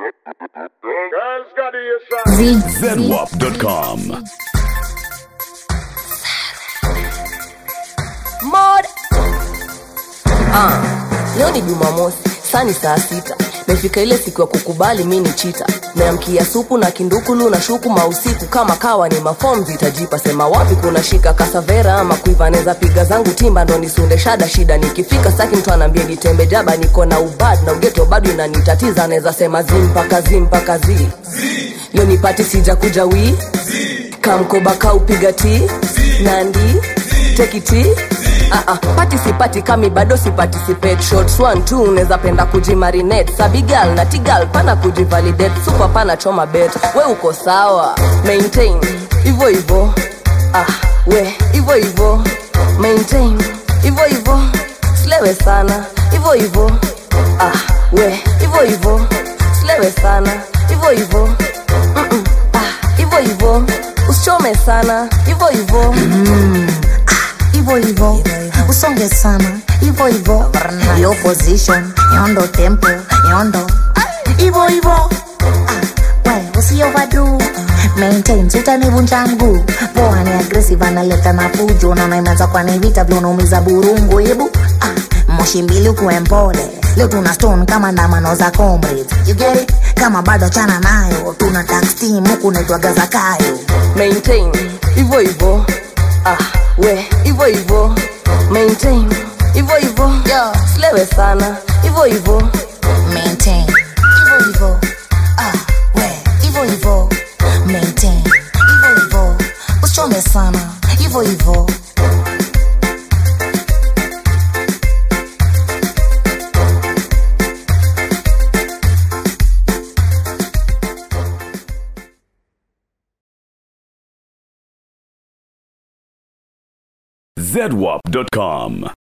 Girls got the shot. zedwap.com. mod ah, leo ni jumamosi saa ni saa sita mefika ile siku ya kukubali mi ni chita meamkia supu na kindukulu na shuku mausiku kama kawa ni mafom zitajipa sema wapi kuna shika kasavera ama kuiva neza piga zangu timba ndo nisunde shada shida nikifika saki mtu anaambia nitembe jaba niko na ubad na ugeto bado inanitatiza anaweza sema zimpaka zimpaka zi leo nipati sija kuja wii kamkoba kaupiga ti nandi tekiti Uh, uh, pati sipati kami bado siparticipate shots one two unaweza penda kujimarinate sabigal na tigal pana kujivalidate super pana choma bet we uko sawa maintain hivyo hivyo ah, we hivyo hivyo maintain hivyo hivyo slewe sana hivyo hivyo ah, we hivyo hivyo slewe sana hivyo hivyo Mm-mm, ah, hivyo hivyo usichome sana hivyo hivyo hivyo hivyo usonge sana hivyo hivyo yo position yondo tempo yondo hivyo hivyo Ah, we usiovadu maintain sitanivunja mguu poa ni aggressive analeta na fujo naona imeanza kwa ni vita vile unaumiza burungu hebu ah, moshi mbili ukuwe mpole leo tuna stone kama ndamano za comrades you get it kama bado chana nayo tuna tax team huku naitwaga zakayo maintain hivyo hivyo ah, we hivyo hivyo maintain hivyo hivyo Yo. slewe sana hivyo hivyo maintain hivyo hivyo ah we hivyo hivyo maintain hivyo hivyo usichome sana hivyo hivyo zedwap.com.